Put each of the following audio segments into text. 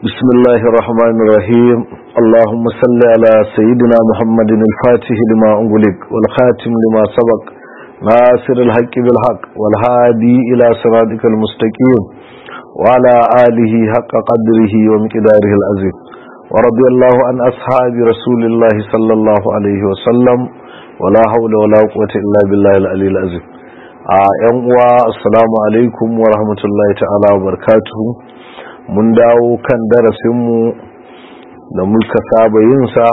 بسم الله الرحمن الرحيم اللهم صل على سيدنا محمد الفاتح لما أغلق والخاتم لما سبق ناصر الحق بالحق والهادي إلى صراطك المستقيم وعلى آله حق قدره ومقداره العظيم ورضي الله عن أصحاب رسول الله صلى الله عليه وسلم ولا حول ولا قوة إلا بالله العلي العظيم ‘yan uwa assalamu alaikum wa rahmatullahi ta'ala wa barakatuhu mun dawo kan darasinmu da muka saba yinsa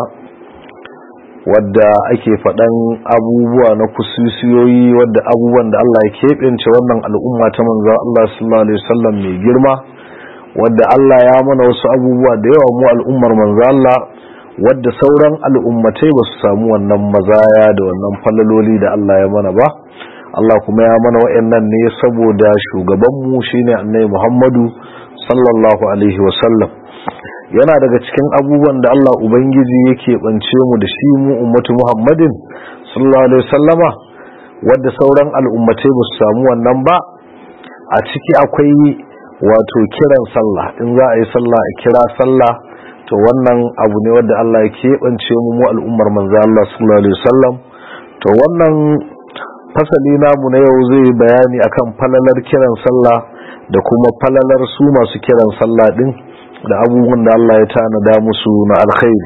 wadda ake faɗan abubuwa na kusursiyoyi wadda abubuwan da Allah ya keɓance wannan al'umma ta manzan Allah sallallahu Alaihi wasallam mai girma wadda Allah ya mana wasu abubuwa da yawa mu al'ummar manzan Allah wadda sauran al'ummatai ba su samu wannan mazaya da wannan falaloli da Allah ya mana ba Allah kuma ya mana wa'annan ne saboda shugabanmu shine annabi Muhammadu sallallahu alaihi wasallam yana daga cikin abubuwan da Allah ubangiji yake bance mu da shi mu ummatu Muhammadin sallallahu alaihi wasallama wadda sauran al'ummatai ba su samu wannan ba a ciki akwai wato kiran sallah in za a yi sallah a kira sallah to wannan abu ne wadda Allah ya keɓance mu mu al'ummar manzo Allah sallallahu alaihi wasallam to wannan fasali namu na yau zai bayani akan falalar kiran sallah da kuma falalar su masu kiran sallah din da abubuwan da Allah ya tanada musu na alkhairi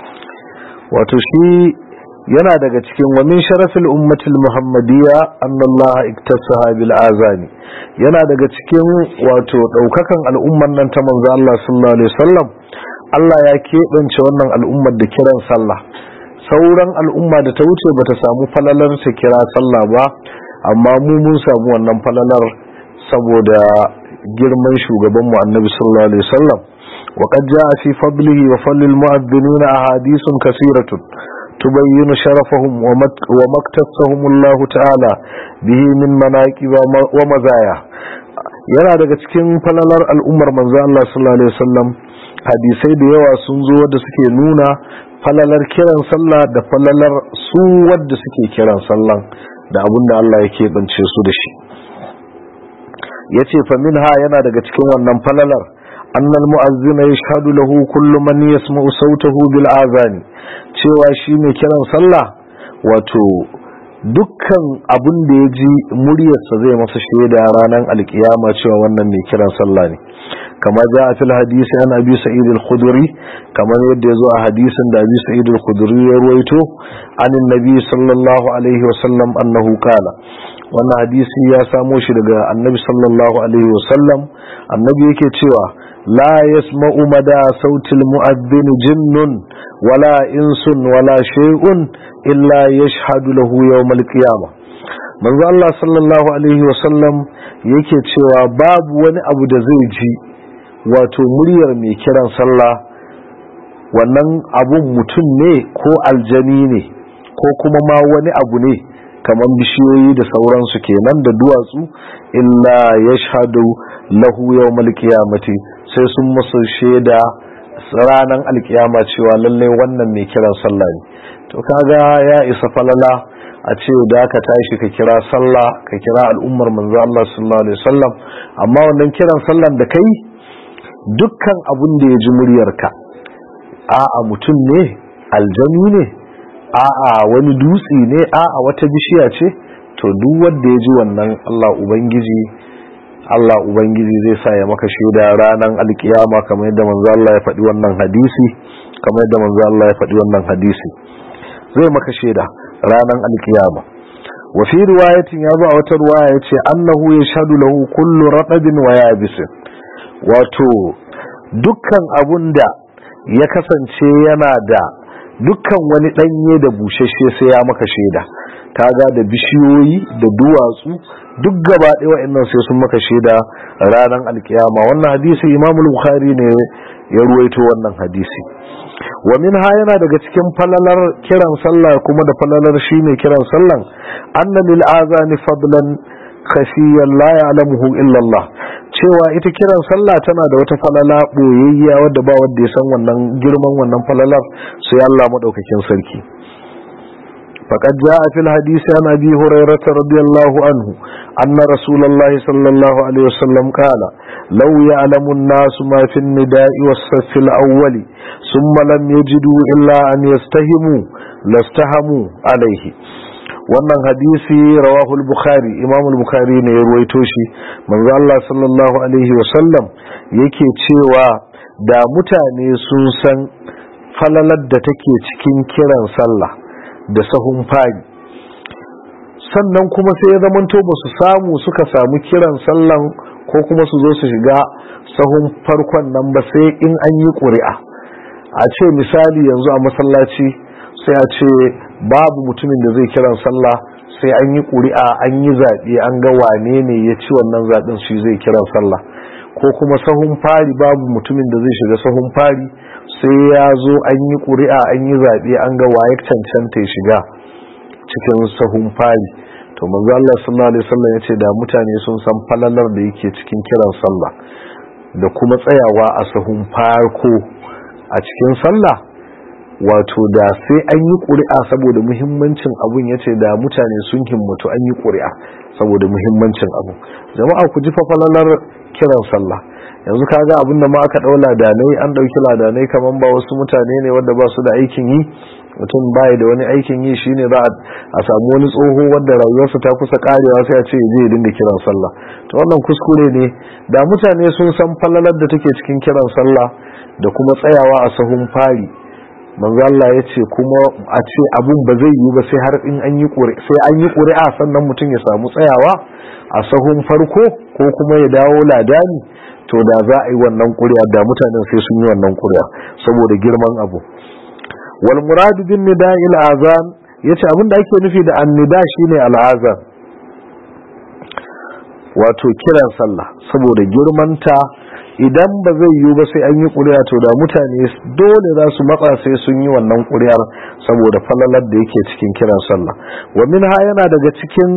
wato shi yana daga cikin wa min sharafil ummatil muhammadiyya annallaha iktasaha bil azani yana daga cikin wato daukakan al'umman nan ta manzo Allah sallallahu alaihi wasallam Allah ya keɓance wannan al'ummar da kiran sallah sauran al'umma da ta wuce bata samu falalar ta kira sallah ba amma mu mun samu wannan falalar saboda girman shugabanmu annabi sallallahu alaihi wasallam wa qad jaa fi fadlihi wa fadlil mu'adhdhinin ahadithun kaseeratun tubayyinu sharafahum wa maktasahum Allah ta'ala bihi min manaqib wa mazaya yana daga cikin falalar al'ummar manzo Allah sallallahu alaihi wasallam hadisai da yawa sun zo da suke nuna falalar kiran sallah da falalar su wadda suke kiran sallan da abinda Allah ya keɓance su da shi ya ce faminha yana daga cikin wannan falalar annal mu'azzina yashhadu lahu kullu man yasma'u sautahu bil azani cewa shi mai kiran sallah wato dukkan abin da ya ji muryarsa zai masa shaida ranar alkiyama cewa wannan mai kiran sallah ne kama za a fil hadisi an abi sa'id al-khudri kamar yadda yazo a hadisin da abi sa'id al-khudri ya ruwaito anin nabi sallallahu alaihi wa sallam annahu qala wannan hadisi ya samo shi daga annabi sallallahu alaihi wa sallam annabi yake cewa la yasma'u mada sautil mu'adhdhin jinnun wala insun wala shay'un illa yashhadu lahu yawm al-qiyamah manzo Allah sallallahu alaihi wa sallam yake cewa babu wani abu da zai ji wato muryar mai kiran sallah wannan abun mutum ne ko aljani ne ko kuma ma wani abu ne kamar bishiyoyi da sauransu kenan da duwatsu illa ya shahadu lahu yau malkiyamati sai sun masu shaida ranar alkiyama cewa lallai wannan mai kiran sallah ne to kaga ya isa falala a ce da ka tashi ka kira sallah ka kira al'ummar manzo Allah sallallahu alaihi wasallam amma wannan kiran sallan da kai dukkan abin da ya ji muryarka a'a mutum ne aljani ne a'a wani dutse ne a'a wata bishiya ce to duk wanda ya ji wannan Allah ubangiji Allah ubangiji zai sa ya maka shaida ranar alkiyama kamar yadda manzo Allah ya faɗi wannan hadisi kamar yadda manzo Allah ya faɗi wannan hadisi zai maka shaida ranar alkiyama wa fi riwayatin ya zo a wata riwaya yace annahu yashhadu lahu kullu ratabin wa yabisin wato dukkan abun da ya kasance yana da dukkan wani ɗanye da bushashe sai ya maka shaida kaga da bishiyoyi da duwatsu duk gaba ɗaya wa'annan sai sun maka shaida ranar alkiyama wannan hadisi imamul bukhari ne ya ruwaito wannan hadisi wa minha yana daga cikin falalar kiran sallah kuma da falalar shi ne kiran sallan anna lil azani fadlan khashiyan la ya'lamuhu illa Allah cewa ita kiran sallah tana da wata falala boyayya wadda ba wanda ya san wannan girman wannan falalar sai Allah madaukakin sarki فقد جاء في الحديث عن أبي هريرة رضي الله عنه أن رسول الله صلى الله عليه وسلم قال لو يعلم الناس ما في النداء والصف الأول ثم لم يجدوا إلا أن يستهموا لاستهموا عليه wannan hadisi rawahul bukhari imamul bukhari ne ya ruwaito shi manzo Allah sallallahu alaihi wasallam yake cewa da mutane sun san falalar da take cikin kiran sallah da sahun fari sannan kuma sai ya zamanto ba su samu suka samu kiran sallan ko kuma su zo su shiga sahun farkon nan ba sai in an yi ƙuri'a a ce misali yanzu a masallaci sai a ce babu mutumin da zai kiran sallah sai an yi ƙuri'a an yi zaɓe an ga wane ne ya ci wannan zaɓen shi zai kiran sallah ko kuma sahun fari babu mutumin da zai shiga sahun fari sai ya zo an yi ƙuri'a an yi zaɓe an ga waye cancanta ya shiga cikin sahun fari to manzo Allah sallallahu alaihi wasallam yace da mutane sun san falalar da yake cikin kiran sallah da kuma tsayawa a sahun farko a cikin sallah wato da sai an yi ƙuri'a saboda muhimmancin abun yace da mutane sun himmatu an yi ƙuri'a saboda muhimmancin abu jama'a ku ji fa falalar kiran sallah yanzu kaga abin da ma aka dau ladanai an dauki ladanai kaman ba wasu mutane ne wanda ba su da aikin yi mutum bai da wani aikin yi shine za a samu wani tsoho wanda rayuwarsa ta kusa karewa sai a ce zai dinga kiran sallah to wannan kuskure ne da mutane sun san falalar da take cikin kiran sallah da kuma tsayawa a sahun fari manzo Allah ya ce kuma a ce abun ba zai yi ba sai har in an yi ƙuri'a sai an yi ƙuri'a sannan mutum ya samu tsayawa a sahun farko ko kuma ya dawo ladani to da za a yi wannan ƙuri'a da mutanen sai sun yi wannan ƙuri'a saboda girman abu wal muradu bin nida'il azan yace abin da ake nufi da annida shine al'azan wato kiran sallah saboda girmanta idan ba zai yiwu ba sai an yi ƙuri'a to da mutane dole za su matsa sai sun yi wannan ƙuri'ar saboda falalar da yake cikin kiran sallah wa minha yana daga cikin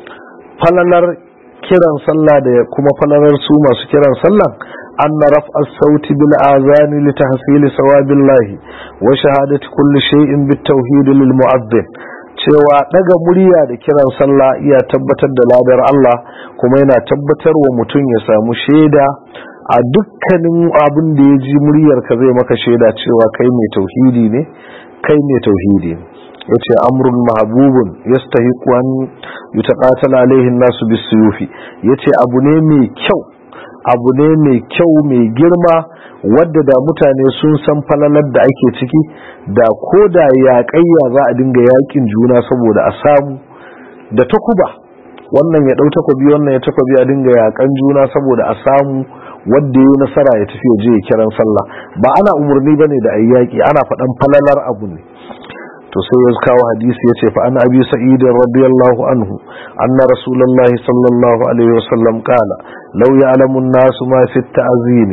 falalar kiran sallah da kuma falalar su masu kiran sallah anna raf'a sauti bil azani li tahsil sawabillahi wa shahadati kulli shay'in bit tauhid lil mu'adhdhin cewa daga murya da kiran sallah iya tabbatar da ladar Allah kuma yana tabbatar wa mutum ya samu shaida a dukkanin abin da ya ji muryarka zai maka shaida cewa kai mai tauhidi ne kai mai tauhidi ne yace amrun mahbubun yastahiqu an yutaqatala alaihi an-nasu bisuyufi yace abu ne mai kyau abu ne mai kyau mai girma wadda da mutane sun san falalar da ake ciki da ko da yaƙayya za a dinga yaƙin juna saboda a samu da takuba wannan ya ɗau takobi wannan ya takobi a dinga yaƙan juna saboda a samu wadda ya nasara ya tafi je ya kiran sallah ba ana umarni bane da ayi yaƙi ana faɗan falalar abu ne to sai ya kawo hadisi yace fa an abi sa'id radiyallahu anhu anna rasulullahi sallallahu alaihi wasallam qala law ya'lamu an-nasu ma fi at-ta'zimi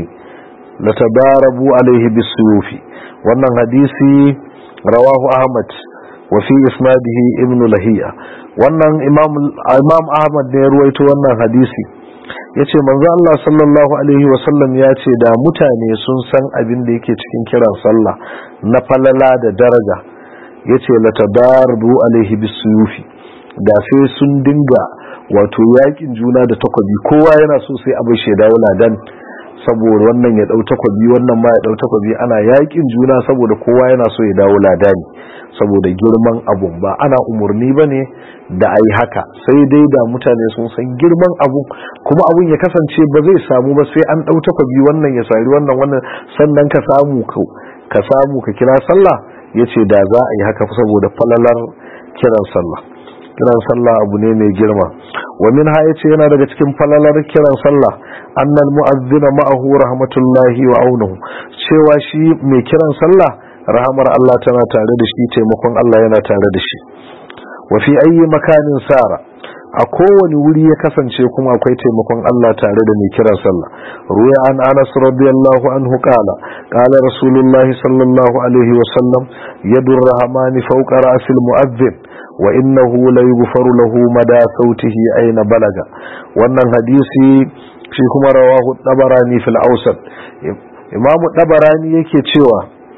latadarabu alaihi bisuyufi wannan hadisi rawahu ahmad wa fi isnadihi ibn lahiya wannan imam imam ahmad ne ya ruwaito wannan hadisi yace manzo Allah sallallahu alaihi wasallam ya ce da mutane sun san abin da yake cikin kiran sallah na falala da daraja yace latadaru alaihi bisuyufi da sai sun dinga wato yakin juna da takobi kowa yana so sai abin shaida wala dan saboda wannan ya dau takobi wannan ma ya dau takobi ana yakin juna saboda kowa yana so ya dawo ladani saboda girman abun ba ana umurni bane da ayi haka sai dai da mutane sun san girman abun kuma abun ya kasance ba zai samu ba sai an dau takobi wannan ya sari wannan wannan sannan ka samu ka samu ka kira sallah yace da za a yi haka saboda falalar kiran sallah kiran sallah abu ne mai girma wa min ha yace yana daga cikin falalar kiran sallah annal mu'azzina ma'ahu rahmatullahi wa aunuhu cewa shi mai kiran sallah rahamar Allah tana tare da shi taimakon Allah yana tare da shi wa fi ayyi makanin sara a kowane wuri ya kasance kuma akwai taimakon Allah tare da mai kiran sallah ruya an Anas radiyallahu anhu qala qala rasulullahi sallallahu alaihi wa sallam yadur rahmani fawqa ra'sil mu'adhdhin wa innahu la yughfaru lahu mada sautihi aina balaga wannan hadisi shi kuma rawahu dabarani fil awsat imam dabarani yake cewa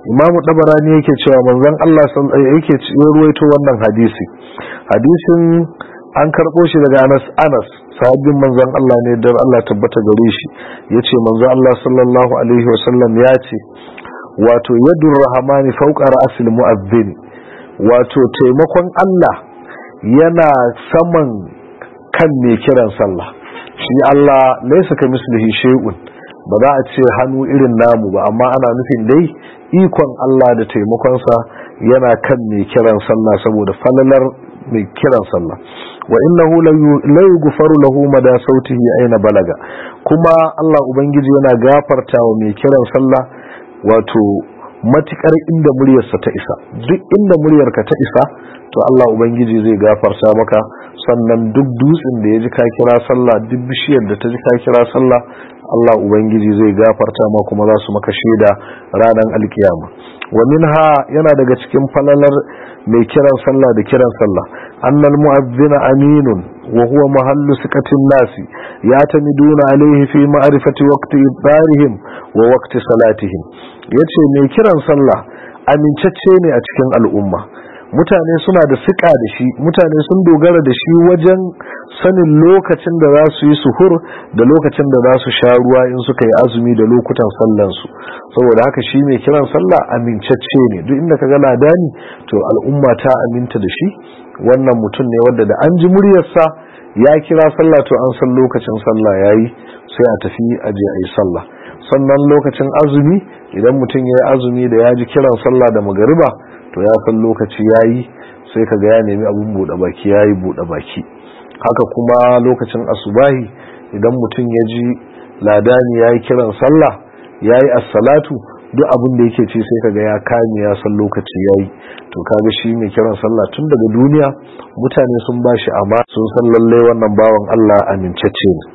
imamu dabarani yake cewa manzon Allah yake ruwaito wannan hadisi hadisin an karɓo shi daga Anas Anas sahabbin manzon Allah ne dan Allah tabbata gare shi yace manzon Allah sallallahu alaihi wasallam ya ce wato yadur rahmani fawqa ra'sil mu'adhdhin wato taimakon Allah yana saman kan mai kiran sallah shi Allah laysa kamislihi shay'un ba za a ce hannu irin namu ba amma ana nufin dai ikon Allah da taimakonsa yana kan mai kiran sallah saboda falalar mai kiran sallah wa innahu la yughfaru lahu mada sautihi aina balaga kuma Allah ubangiji yana gafarta wa mai kiran sallah wato matukar inda muryarsa ta isa duk inda muryarka ta isa to Allah ubangiji zai gafarta maka sannan duk dutsen da ya ji ka kira sallah duk bishiyar da ta ji ka kira sallah Allah ubangiji zai gafarta ma kuma za su maka shaida ranar alkiyama wa minha yana daga cikin falalar mai kiran sallah da kiran sallah annal mu'adhdhina aminun wa huwa mahallu siqatin nasi yatamiduna alayhi fi ma'rifati waqti ibarihim wa waqti salatihim yace mai kiran sallah amincacce ne a cikin al'umma mutane suna da siƙa da shi mutane sun dogara da shi wajen sanin lokacin da za su yi suhur da lokacin da za su sha ruwa in suka yi azumi da lokutan sallansu saboda haka shi mai kiran sallah amincacce ne duk inda ka ga ladani to al'umma ta aminta da shi wannan mutum ne wanda da an ji muryarsa ya kira sallah to an san lokacin sallah yayi sai a tafi a je a yi sallah sannan lokacin azumi idan mutum ya yi azumi da ya ji kiran sallah da magariba to ya san lokaci yayi sai kaga ya nemi abun bude baki yayi bude baki haka kuma lokacin asubahi idan mutum ya ji ladani yayi kiran sallah yayi as-salatu duk abin da yake ce sai kaga ya kame ya san lokaci yayi to kaga shi mai kiran sallah tun daga duniya mutane sun bashi amma sun san lalle wannan bawan Allah amincacce ne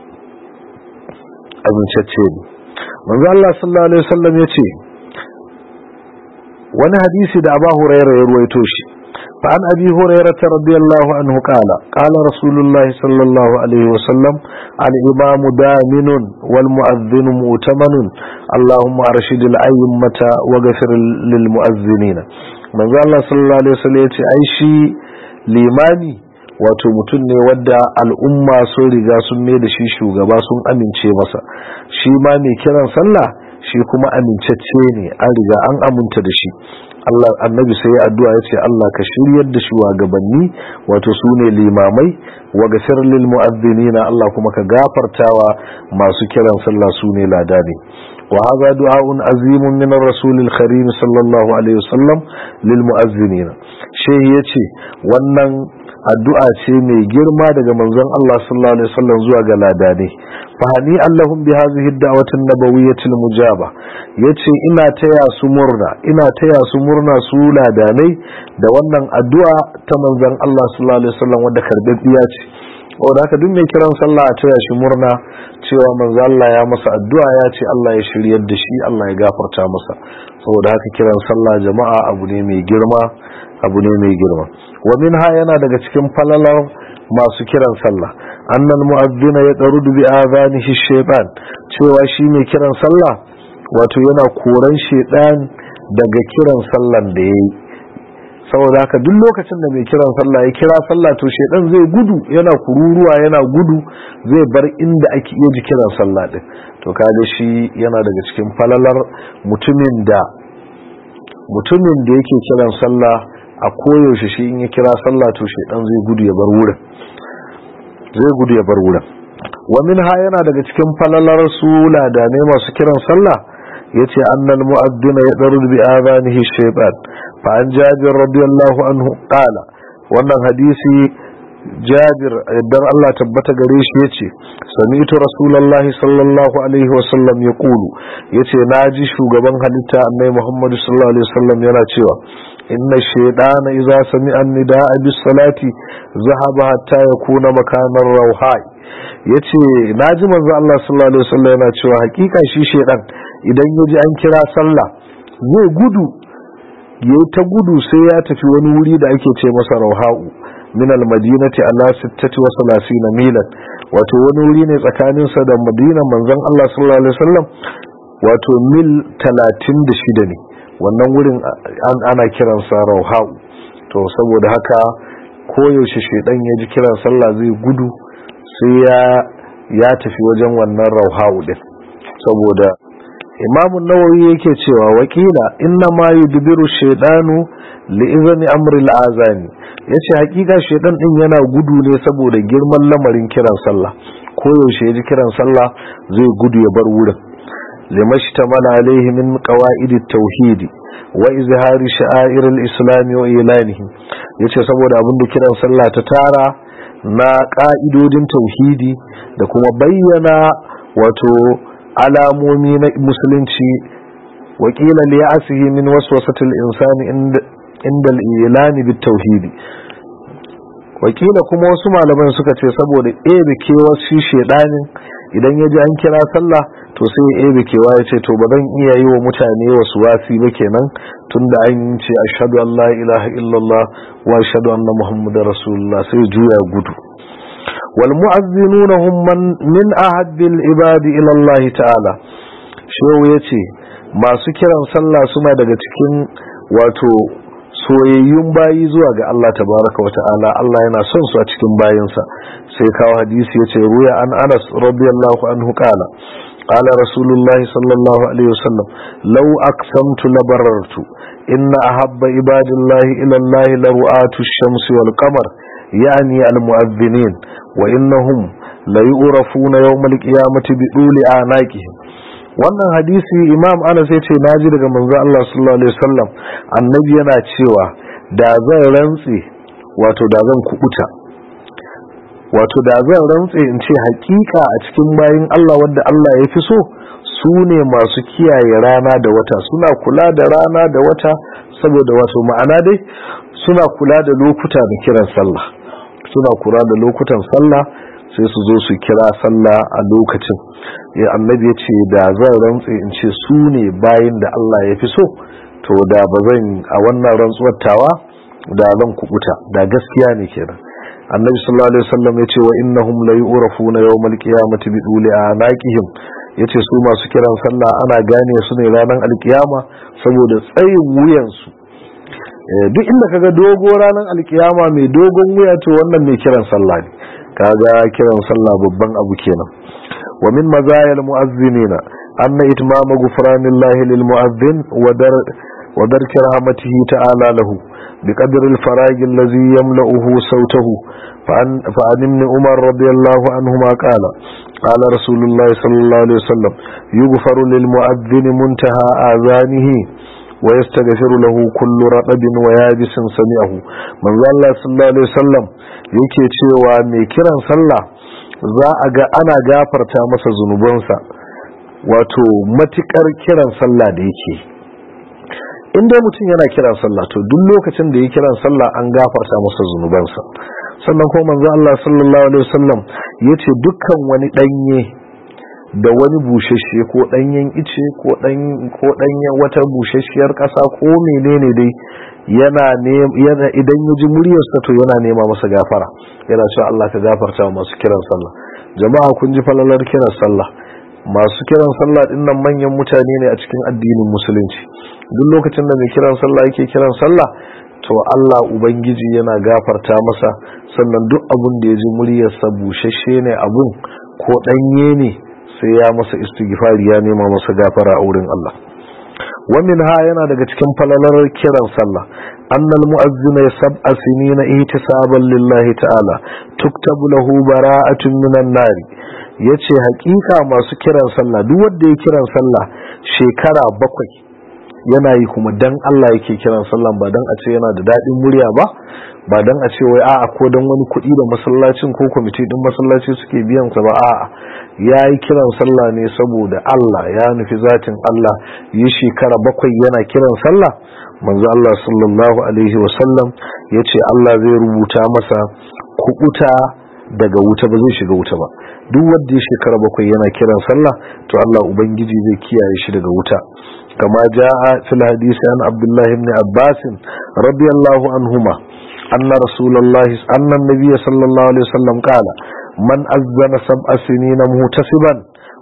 amincacce ne manzo Allah sallallahu alaihi wasallam yace wani hadisi da Abu Hurairah ya ruwaito shi fa an Abi Hurairah radiyallahu anhu qala qala Rasulullah sallallahu alaihi wasallam al imam daminun wal muadhdhin mu'tamanun Allahumma arshid al a'immata wa ghfir lil mu'adhdhinin manzo Allah sallallahu alaihi wasallam yace ai shi limami wato mutum ne wadda al'umma sun riga sun mai da shi shugaba sun amince masa shi ma mai kiran sallah shi kuma amincacce ne an riga an aminta da shi Allah annabi sai ya addu'a ya ce Allah ka shiryar da shi wa gabanni wato su ne limamai wa gasir lil mu'adhdhinina Allah kuma ka gafartawa masu kiran sallah su ne ladani وهذا دعاء عظيم من الرسول الكريم صلى الله عليه وسلم للمؤذنين شيء yace wannan addu'a ce mai girma daga manzon Allah sallallahu alaihi wasallam zuwa ga ladane fahani allahum bi hadhihi ad-da'wati an-nabawiyyah al-mujaba yace ina taya su murna ina taya su murna su ladanai da wannan addu'a ta manzon Allah sallallahu alaihi wasallam wanda karbabbiya ce wanda haka duk mai kiran sallah a taya shi murna cewa manzo Allah ya masa addu'a ya ce Allah ya shiryar da shi Allah ya gafarta masa saboda haka kiran sallah jama'a abu ne mai girma abu ne mai girma wa minha yana daga cikin falalar masu kiran sallah annal mu'adhdhina yaqrudu bi adhanihi shaytan cewa shi mai kiran sallah wato yana koran shaytan daga kiran sallan da yayi saboda haka duk lokacin da mai kiran sallah ya kira sallah to shedan zai gudu yana kururuwa yana gudu zai bar inda ake iya ji kiran sallah din to kaga shi yana daga cikin falalar mutumin da mutumin da yake kiran sallah a koyaushe shi in ya kira sallah to shedan zai gudu ya bar wurin zai gudu ya bar wurin wa minha yana daga cikin falalar su ladanai masu kiran sallah yace annal mu'addina yadrud bi adanihi shaytan fa an jabir radiyallahu anhu qala wannan hadisi jabir idan Allah tabbata gare shi yace sami'tu rasulullahi sallallahu alaihi wa sallam yaqulu yace naji shugaban halitta annabi Muhammad sallallahu alaihi wasallam yana cewa inna shaytana idza sami'a nidaa bis salati zahaba hatta yakuna makanar rauhai yace naji manzo Allah sallallahu alaihi wasallam yana cewa hakika shi shaydan idan yaji an kira sallah zai gudu yayi ta gudu sai ya tafi wani wuri da ake ce masa rauha'u min al-madinati ala 36 milan wato wani wuri ne tsakanin sa da madina manzon Allah sallallahu alaihi wasallam wato mil 36 ne wannan wurin ana kiransa rauha'u to saboda haka koyaushe shaidan ya ji kiran sallah zai gudu sai ya ya tafi wajen wannan rauha'u din saboda imamun nawawi yake cewa wakila inna ma yudbiru shaidanu li'izami amri al'azani yace hakika shaidan din yana gudu ne saboda girman lamarin kiran sallah koyaushe ya ji kiran sallah zai gudu ya bar wurin لمشتمل عليه من قواعد التوحيد وإظهار شعائر الإسلام وإعلانه yace saboda abin da kiran sallah ta tara na ka'idodin tauhidi da kuma bayyana wato alamomi na musulunci wakila li ya'sihi min waswasatil insani inda al-ilani bit tauhidi wakila kuma wasu malaman suka ce saboda ebe kewar shi shedanin idan ya ji an kira sallah to sai ya ebe kewa ya ce to ba zan iya yi wa mutane wasu wasi ba kenan tunda an ce ashhadu an la ilaha illallah wa ashhadu anna muhammadar rasulullah sai juya gudu wal mu'azzinuna hum man min ahadil ibadi ila Allah ta'ala shehu yace masu kiran sallah suna daga cikin wato soyayyun bayi zuwa ga Allah tabaraka wa ta'ala Allah yana son su a cikin bayinsa sai kawo hadisi yace ruya an Anas radiyallahu anhu qala qala rasulullahi sallallahu alaihi wasallam law aqsamtu labarartu inna ahabba ibadillahi ila Allah la ru'atu ash-shamsi wal qamar yani al-mu'adhdhinin wa innahum la yu'rafuna yawm al-qiyamati bi duli anaqihim wannan hadisi imam anas ya ce na ji daga manzo Allah sallallahu alaihi wasallam annabi yana cewa da zan rantse wato da zan kubuta wato da zan rantse in ce hakika a cikin bayin Allah wanda Allah ya fi so su ne masu kiyaye rana da wata suna kula da rana da wata saboda wato ma'ana dai suna kula da lokuta da kiran sallah suna kula da lokutan sallah sai su zo su kira sallah a lokacin ya annabi ya ce da zan rantse in ce su ne bayin da Allah ya fi so to da ba zan a wannan rantsuwar tawa da zan kubuta da gaskiya ne kenan annabi sallallahu alaihi wasallam ya ce wa innahum la yu'rafuna yawmal qiyamati bi duli anaqihim yace su masu kiran sallah ana gane su ne ranar alkiyama saboda tsayin wuyansu duk inda kaga dogo ranar alkiyama mai dogon wuya to wannan mai kiran sallah ne kaga kiran sallah babban abu kenan wa min mazayil mu'azzinina anna itmama ghufranillahi lil mu'azzin wa dar wa dar rahmatihi ta'ala lahu بقدر الفراغ الذي يملأه صوته فعن, فعن ابن عمر رضي الله عنهما قال قال رسول الله صلى الله عليه وسلم يغفر للمؤذن منتهى آذانه ويستغفر له كل رطب ويابس سمعه من الله صلى الله عليه وسلم yake cewa mai kiran sallah za a ga ana gafarta masa zunubansa wato matukar kiran sallah da yake in dai mutum yana kiran sallah to duk lokacin da ya kiran sallah an gafarta masa zunubansa sannan kuma manzo Allah sallallahu alaihi wasallam yace dukkan wani danye da wani bushashe ko danyen ice ko dan ko danyen wata bushashiyar kasa ko menene dai yana ne yana idan ya ji muryarsa to yana nema masa gafara yana cewa Allah ka gafarta wa masu kiran sallah jama'a kun ji falalar kiran sallah masu kiran sallah dinnan manyan mutane ne a cikin addinin musulunci duk lokacin da mai kiran sallah yake kiran sallah to Allah ubangiji yana gafarta masa sannan duk abun da ya ji muryarsa bushashe ne abun ko danye ne sai ya masa istighfari ya nema masa gafara a wurin Allah ومن ها yana daga cikin falalar kiran sallah annal mu'azzina sab'a sinina ihtisaban lillahi ta'ala tuktabu lahu bara'atun minan nari yace hakika masu kiran sallah duk wanda ya kiran sallah shekara bakwai yana yi kuma dan Allah yake kiran sallah ba dan a ce yana da dadin murya ba ba dan a ce wai a'a ko dan wani kuɗi da masallacin ko kwamiti din masallaci suke biyan sa ba a'a ya yi kiran sallah ne saboda Allah ya nufi zatin Allah yi shekara bakwai yana kiran sallah manzo Allah sallallahu alaihi wasallam ya ce Allah zai rubuta masa kubuta daga wuta ba zai shiga wuta ba duk wanda ya shekara bakwai yana kiran sallah to Allah ubangiji zai kiyaye shi daga wuta kama jaa fil hadisi an Abdullah ibn Abbas radiyallahu anhuma anna rasulullahi anna an-nabiy sallallahu alaihi wasallam qala man azzana sab'a sinina muhtasiban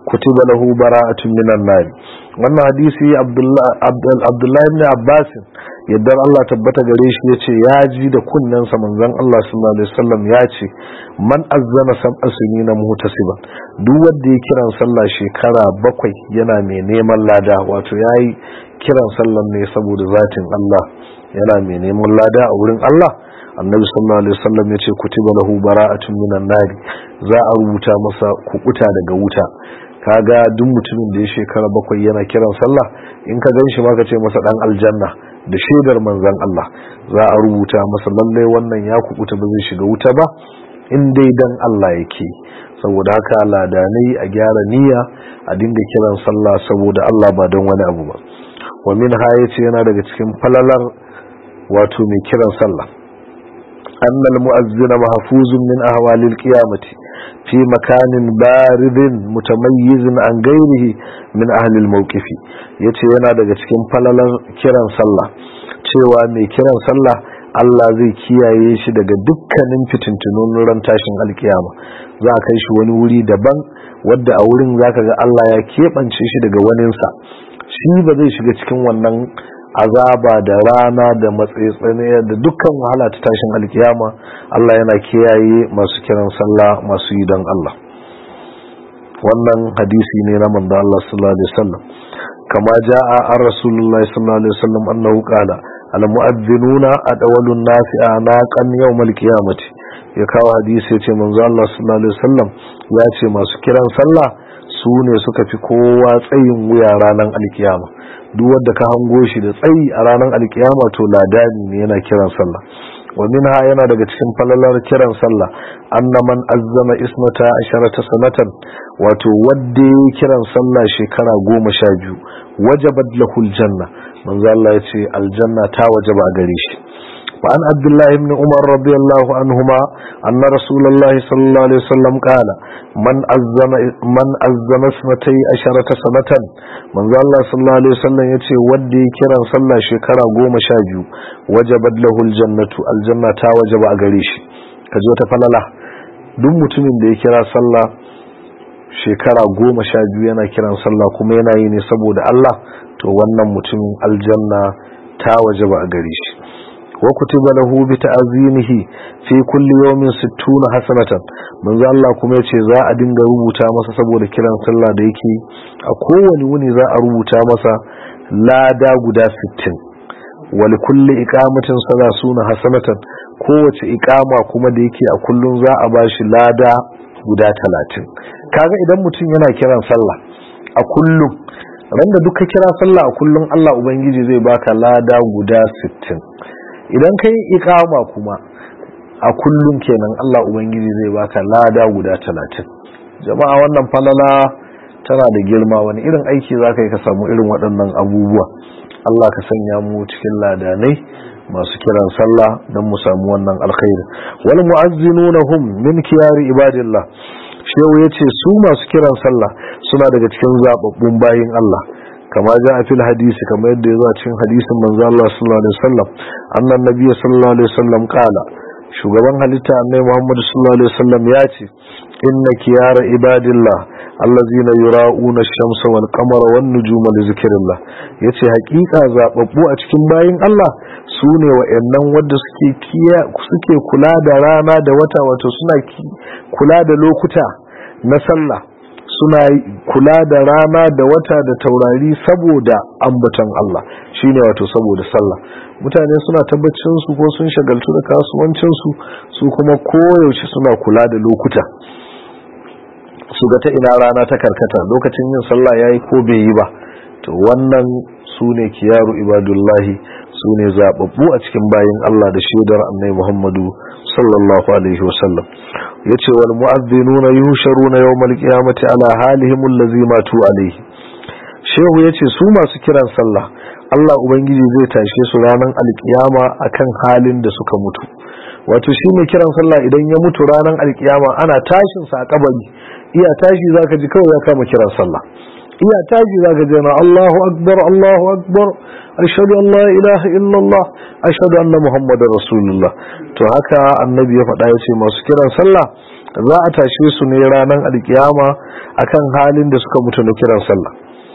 kutiba lahu bara'atun minan nar wannan hadisi abdullahi ibn abbas yadda Allah tabbata gare shi yace ya ji da kunnensa manzon Allah sallallahu alaihi wasallam ya ce man azzana sab'a sinina muhtasiban duk wanda ya kiran sallah shekara bakwai yana mai neman lada wato yayi kiran sallan ne saboda zatin Allah yana mai neman lada a wurin Allah annabi sallallahu alaihi wasallam yace kutiba lahu bara'atun minan nar za a rubuta masa kukuta daga wuta kaga duk mutumin da ya shekara bakwai yana kiran sallah in ka ganshi ma ka ce masa dan aljanna da shaidar manzon Allah za a rubuta masa lalle wannan ya kukuta ba zai shiga wuta ba in dai dan Allah yake saboda haka ladanai a gyara niyya a dinga kiran sallah saboda Allah ba don wani abu ba wa min ha yace yana daga cikin falalar wato mai kiran sallah annal mu'azzina mahfuzun min ahwalil qiyamati في مكان بارد متميز عن غيره من أهل الموقف yace yana daga cikin falalar kiran sallah cewa mai kiran sallah Allah zai kiyaye shi daga dukkanin fitintunun ran tashin alkiyama za a kai shi wani wuri daban wadda a wurin zaka ga Allah ya keɓance shi daga waninsa shi ba zai shiga cikin wannan azaba da rana da matsaitsane da dukkan wahala ta tashin alkiyama Allah yana kiyaye masu kiran sallah masu yi don Allah wannan hadisi ne na manzo Allah sallallahu alaihi wasallam kama jaa an rasulullahi sallallahu alaihi wasallam annahu qala al mu'adhdhinuna adawalun nasi anaqan yawm al qiyamati ya kawo hadisi ya ce manzo Allah sallallahu alaihi wasallam ya ce masu kiran sallah su ne suka fi kowa tsayin wuya ranar alkiyama duk wanda ka hango shi da tsayi a ranar alkiyama to ladani ne yana kiran sallah wa minha yana daga cikin falalar kiran sallah anna man azzama ismata asharata sanatan wato wanda ya kiran sallah shekara goma sha biyu wajabat lahu aljanna manzo Allah ya ce aljanna ta wajaba a gare shi وعن عبد الله بن عمر رضي الله عنهما أن رسول الله صلى الله عليه وسلم قال من أزم من أزم اسمتي عشرة سنة من ذا الله صلى الله عليه وسلم يتي ودي كرا صلى شكرا قوم شاجو وجبت له الجنة الجنة تا وجب أغريش كجو تفللا duk mutumin da ya kira sallah shekara goma sha biyu yana kiran sallah kuma yana yi ne saboda Allah to wannan mutumin aljanna ta waje ba a gare shi wa kutiba lahu bi ta'zimihi fi kulli yawmin 60 hasanatan manzo Allah kuma yace za a dinga rubuta masa saboda kiran sallah da yake a kowane wuni za a rubuta masa lada guda 60 wal kulli iqamatin salasuna hasanatan kowace iqama kuma da yake a kullun za a bashi lada guda 30 kaga idan mutum yana kiran sallah a kullum randa duka kira sallah a kullum Allah ubangiji zai baka lada guda 60 idan ka yi ikama kuma a kullum kenan Allah Ubangiji zai baka lada guda talatin jama'a wannan falala tana da girma wani irin aiki za ka yi ka samu irin waɗannan abubuwa Allah ka sanya mu cikin ladanai masu kiran sallah don mu samu wannan alkhairi wal mu'azzinuna hum min kiyari ibadillah shehu yace su masu kiran sallah suna daga cikin zababbun bayin Allah kama ja a fil hadisi kama yadda ya zo a cikin hadisin manzo Allah sallallahu alaihi wasallam annan nabiyyi sallallahu alaihi wasallam kala shugaban halitta annabi Muhammad sallallahu alaihi wasallam ya ce inna kiyara ibadillah allazina yura'una ash-shamsa wal qamara wan nujuma li zikrillah yace hakika zababbu a cikin bayin Allah sune wayannan wanda suke kiya suke kula da rana da wata wato suna kula da lokuta na sallah suna kula da rana da wata da taurari saboda ambatan Allah shine wato saboda sallah mutane suna tabbacin su ko sun shagaltu da kasuwancin su su kuma koyaushe suna kula da lokuta su ga ta ina rana ta karkata lokacin yin sallah yayi ko bai yi ba to wannan su ne kiyaru ibadullahi su ne zababbu a cikin bayin Allah da shaidar annabi Muhammadu sallallahu alaihi wasallam yace wal mu'adhdhinuna yusharuna yawmal qiyamati ala halihim allazi matu alaihi shehu yace su masu kiran sallah Allah ubangiji zai tashe su ranar alkiyama akan halin da suka mutu wato shi mai kiran sallah idan ya mutu ranar alkiyama ana tashin sa a kabari iya tashi zaka ji kawai ya kama kiran sallah iya tashi zaka ji na Allahu akbar Allahu akbar ashhadu an la ilaha illallah ashhadu anna muhammadar rasulullah to haka annabi ya faɗa yace masu kiran sallah za a tashe su ne ranar alkiyama akan halin da suka mutu na kiran sallah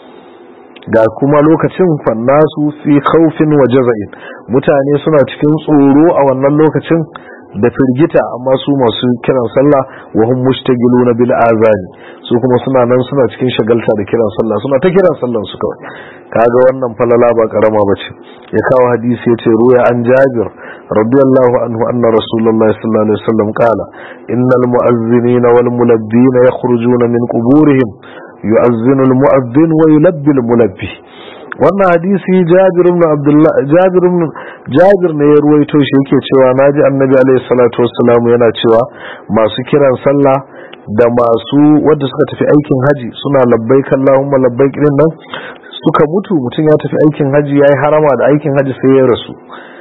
ga kuma lokacin fannasu fi khawfin wa jaza'in mutane suna cikin tsoro a wannan lokacin da firgita amma su masu kiran sallah wa hum mushtagiluna bil azani su kuma suna nan suna cikin shagalta da kiran sallah suna ta kiran sallan su kawai kaga wannan falala ba karama bace ya kawo hadisi yace ruya an jabir radiyallahu anhu anna rasulullahi sallallahu alaihi wasallam qala innal mu'azzinina wal mulabbina yakhrujuna min quburihim yu'azzinu al mu'azzin wa yulabbi al mulabbi wannan hadisi jabir ibn abdullah jabir ibn jabir ne ya ruwaito shi yake cewa naji annabi alaihi salatu wassalam yana cewa masu kiran sallah da masu wanda suka tafi aikin haji suna labbaik allahumma labbaik din nan suka mutu mutum ya tafi aikin haji yayi harama da aikin haji sai ya rasu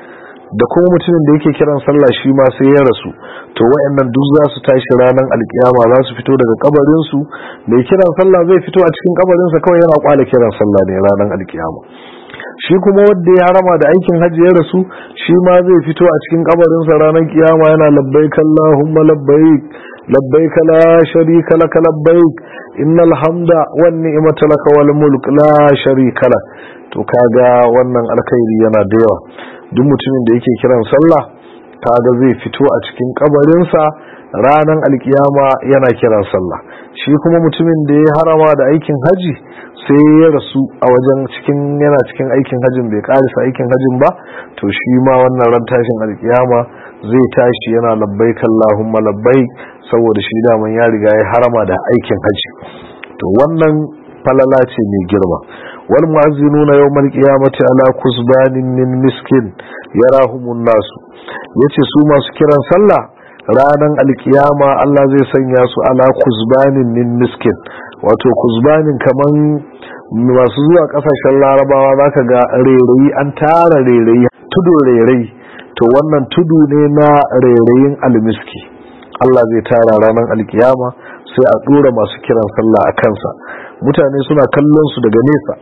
da kuma mutumin da yake kiran sallah shi ma sai ya rasu to wayannan duk za su tashi ranar alkiyama za su fito daga kabarin su mai kiran sallah zai fito a cikin kabarin sa kawai yana kwala kiran sallah ne ranar alkiyama shi kuma wanda ya harama da aikin hajji ya rasu shi ma zai fito a cikin kabarin sa ranar kiyama yana labbaik allahumma labbaik labbaik la sharika lak labbaik innal hamda wan ni'mata lak wal mulk la sharika lak to kaga wannan alkhairi yana da yawa duk mutumin da yake kiran sallah kaga zai fito a cikin kabarinsa ranar alkiyama yana kiran sallah shi kuma mutumin da ya harama da aikin haji sai ya rasu a wajen cikin yana cikin aikin hajin bai karisa aikin hajin ba to shi ma wannan ran tashin alkiyama zai tashi yana labbaik Allahumma labbaik saboda shi daman ya riga ya harama da aikin haji to wannan falala ce mai girma wal mu'azzinuna yawmal qiyamati ala kusbanin min miskin yarahumun nasu yace su masu kiran sallah ranan alkiyama Allah zai sanya su ala kusbanin min miskin wato kusbanin kaman masu zuwa kasashen larabawa zaka ga rairayi an tara rairayi tudu rairayi to wannan tudu ne na rairayin almiski Allah zai tara ranar alkiyama sai a dora masu kiran sallah a kansa mutane suna kallon su daga nesa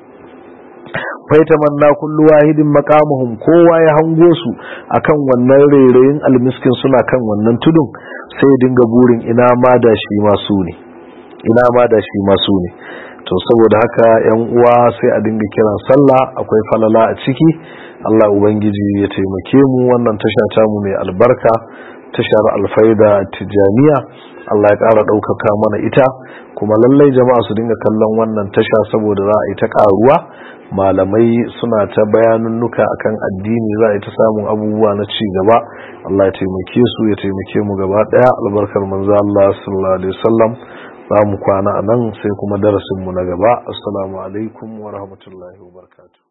faitamanna kullu wahidin maqamuhum kowa ya hango su akan wannan rairayin almiskin suna kan wannan tudun sai dinga burin ina ma da shi masu ne ina ma da shi masu ne to saboda haka yan uwa sai a dinga kiran sallah akwai falala a ciki Allah ubangiji ya taimake mu wannan tasha ta mu mai albarka tashar alfaida tijaniya Allah ya ƙara ɗaukaka mana ita kuma lallai jama'a su dinga kallon wannan tasha saboda za a yi ta ƙaruwa malamai suna ta bayanunnuka akan addini za a yi ta samun abubuwa na ci gaba Allah ya taimake su ya taimake mu gaba ɗaya albarkar manzo Allah sallallahu alaihi wasallam za mu kwana a nan sai kuma darasin mu na gaba assalamu alaikum wa rahmatullahi wa barakatuh